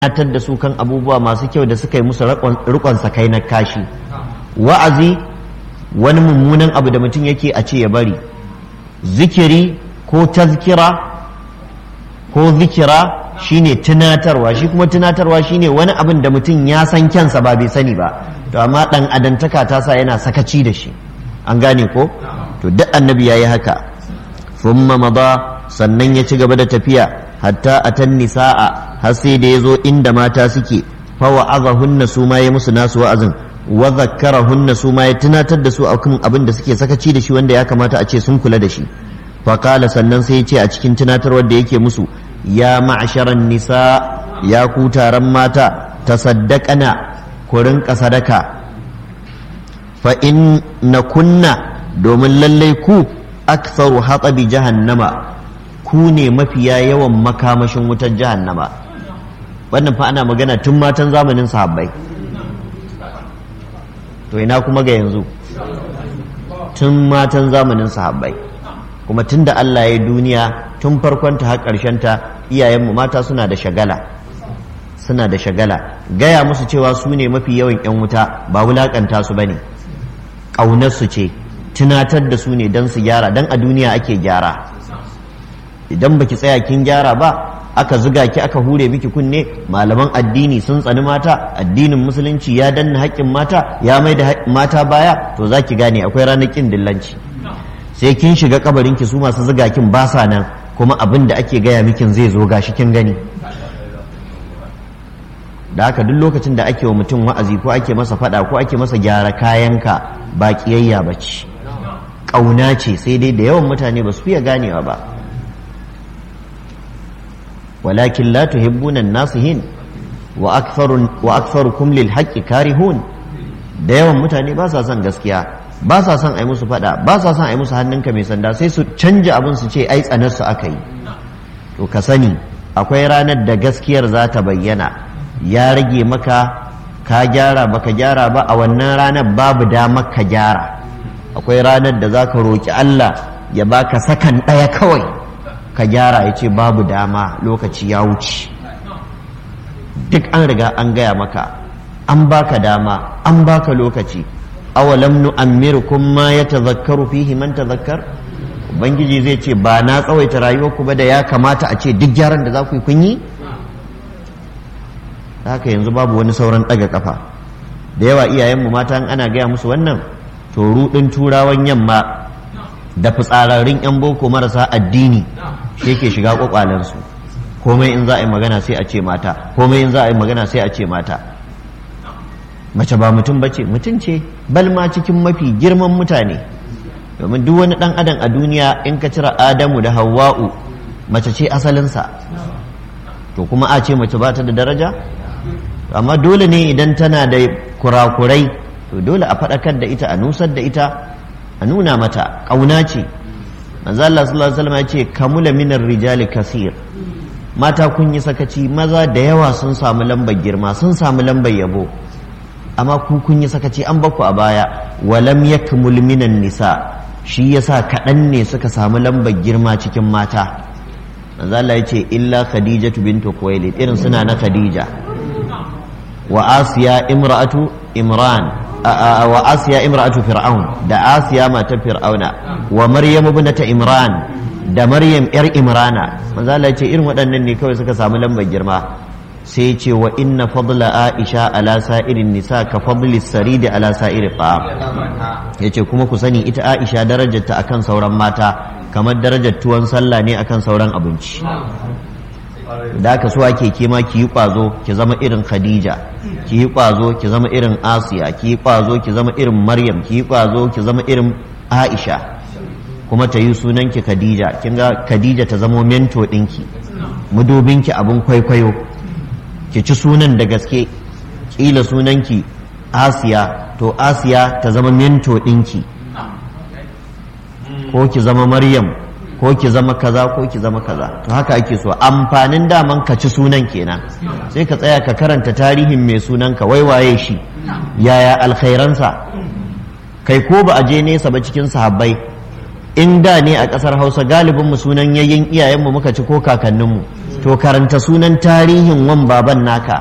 tunatar da su kan abubuwa masu kyau da suka yi musu rikon sakai na kashi wa'azi wani mummunan abu da mutum yake a ce ya bari zikiri ko tazkira ko zikira shine tunatarwa shi kuma tunatarwa shine wani abin da mutum ya san kyansa ba bai sani ba to amma dan adantaka ta sa yana sakaci da shi an gane ko to duk annabi yayi haka thumma mada sannan ya ci gaba da tafiya hatta atan nisaa har sai da yazo inda mata suke fa wa'azahunna su ma ya musu nasu wa'azin wa zakkarahunna su ma ya tunatar da su akan abin da suke sakaci da shi wanda ya kamata a ce sun kula da shi fa qala sannan sai ya ce a cikin tunatarwar da yake musu ya ma'asharan nisa ya ku taron mata tasaddaqana ku rinka sadaka fa in na kunna domin lallai ku aktharu hatabi jahannama ku ne mafiya yawan makamashin wutar jahannama wannan fa ana magana tun matan zamanin sahabbai to ina kuma ga yanzu tun matan zamanin sahabbai kuma tun da Allah ya duniya tun farkonta har ta iyayenmu mata suna da shagala suna da shagala gaya musu cewa su ne mafi yawan 'yan wuta ba wulakanta su ba ne ƙaunarsu ce tunatar da su ne don su gyara don a duniya ake gyara idan baki tsaya kin gyara ba aka zuga ki aka hure miki kunne malaman addini sun tsani mata addinin musulunci ya danna haƙƙin mata ya mai da mata baya to za ki gane akwai ranar ƙin dillanci sai kin shiga kabarin ki su masu zuga kin ba sa nan kuma abin da ake gaya mikin zai zo gashi kin gani da haka duk lokacin da ake wa mutum wa'azi ko ake masa fada ko ake masa gyara kayanka ba kiyayya ba ce ƙauna ce sai dai da yawan mutane ba su fiye ganewa ba walakin la tuhibbuna nasihin wa aktharu wa aktharukum lil haqqi karihun da yawan mutane ba sa son gaskiya ba sa son ai musu fada ba sa son ai musu hannunka mai sanda sai su canja abin su ce ai tsanar su aka yi to ka sani akwai ranar da gaskiyar za ta bayyana ya rage maka ka gyara baka gyara ba a wannan ranar babu damar ka gyara akwai ranar da za ka roƙi Allah ya baka sakan ɗaya kawai ka gyara ya ce babu dama lokaci ya wuce duk an riga an gaya maka an baka dama an baka lokaci awalam nu'ammirukum ma yatazakkaru fihi man tazakkar ubangiji zai ce ba na tsawaita rayuwarku ba da ya kamata a ce duk gyaran da za ku yi kun yi haka yanzu babu wani sauran ɗaga kafa da yawa iyayenmu mata ana gaya musu wannan to ruɗin turawan yamma da fitsararrun 'yan boko marasa addini shi ke shiga kwakwalensu komai in za a yi magana sai a ce mata komai in za a yi magana sai a ce mata mace ba mutum ba ce mutum ce balma cikin mafi girman mutane domin duk wani ɗan adam a duniya in ka cire adamu da hawa'u mace ce asalinsa to kuma a ce mace ba ta da daraja amma dole ne idan tana da kurakurai to dole a faɗakar da ita a nusar da ita a nuna mata ƙauna ce manzo Allah sallallahu alaihi wasallam ya ce kamula minar rijali kasir mata kun yi sakaci maza da yawa sun samu lambar girma sun samu lambar yabo amma ku kun yi sakaci an baku a baya walam yakmul minan nisa shi yasa kaɗan ne suka samu lambar girma cikin mata manzo Allah ya ce illa khadijatu bintu khuwailid irin suna na khadija wa asiya imra'atu imran wa asiya imra'atu fir'aun da asiya matar fir'auna wa maryam ibnata imran da maryam yar imrana manzo Allah ce irin waɗannan ne kawai suka samu lambar girma sai ce wa inna fadla aisha ala sa'irin nisa ka fadli saridi ala sa'iri ta'am yace kuma ku sani ita aisha darajarta akan sauran mata kamar darajar tuwon sallah ne akan sauran abinci da aka so ake kema ki yi kwazo ki zama irin khadija ki yi kwazo ki zama irin asiya ki yi kwazo ki zama irin maryam ki yi kwazo ki zama irin aisha kuma ta yi sunanki khadija kin ga khadija ta zamo mento ɗinki mudubinki abin kwaikwayo ki ci sunan da gaske kila sunanki asiya to asiya ta zama mento ɗinki ko ki zama maryam ko ki zama kaza ko ki zama kaza to haka ake so amfanin daman ka ci sunan kenan sai ka tsaya ka karanta tarihin mai sunan ka wai waye shi yaya alkhairansa kai ko ba a je nesa ba cikin sahabbai in da ne a ƙasar hausa galibin mu sunan yayin iyayenmu muka ci ko kakanninmu to karanta sunan tarihin wan baban naka